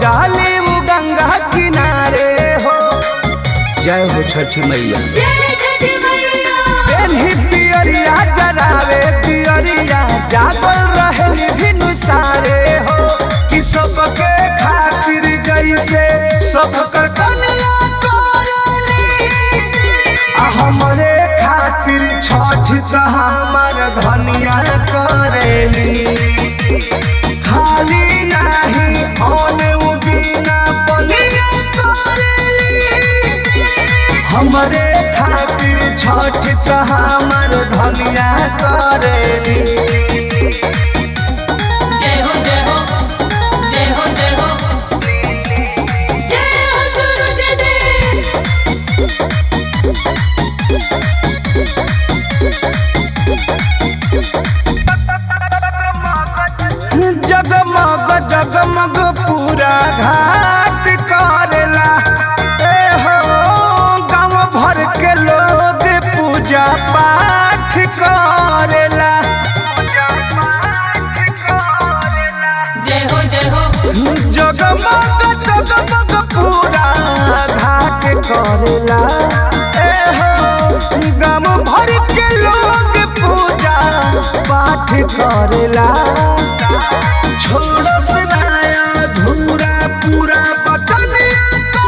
जाली उ गंगा किनारे हो जय हो छठी मैया पेन्ही पियरिया जरावे पियरिया जागल रहे भिनु सारे हो कि सबके खातिर जैसे सबकर कन्या करेली आ हमरे खातिर छठ त हमर धनिया करेली खाली नाही औने उ बिना बनिया करेली हमरे खातिर छठ त हमर धनिया करेली जय हो जय हो जय हो जय हो जय हो सूरज देव जगमग जगमग पूरा घाट करेला ए हो गांव भर के लोग पूजा पाठ करेला जय हो जय हो जगमग जगमग पूरा घाट करेला ए हो गांव भर के लोग पूजा पाठ करेला छोड़स नया धूरा पूरा बटनिया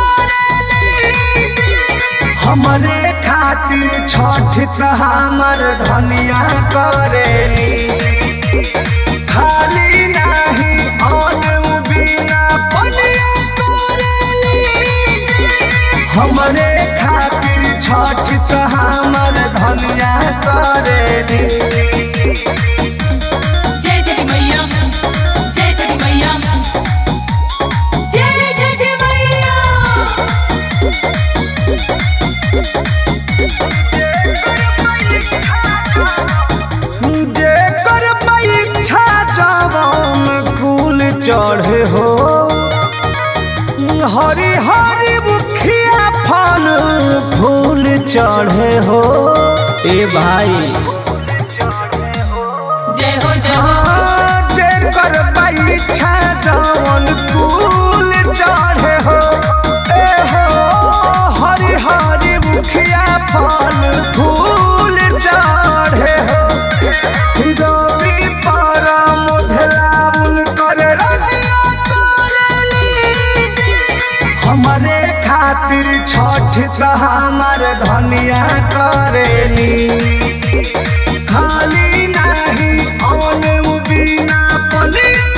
करेली हमरे खातिर छठ त हमर धनिया करेली खाली नाही औन उ बिना बनिया करेली हमरे खातिर छठ त हमर धनिया करेली जय छठी मैया जय छठी मैया जय छठी मैया जेकर परीक्षा जवान कुल चढ़े हो हरी हरी मुखिया फल फूल चढ़े हो ए भाई जय हो जय हो जेकर परीक्षा जवान कुल चढ़े हो ए हो हरी हरी मुखिया फल फूल चढ़े हो रवि पारा मोधलाउन कर रनिया करेली हमरे खातिर छठ त हमर धनिया करेली खाली नाही औन उ बिना बनिया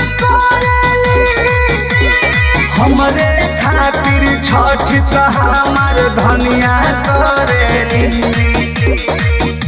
करेली हमरे खातिर छठ त हमर धनिया करेली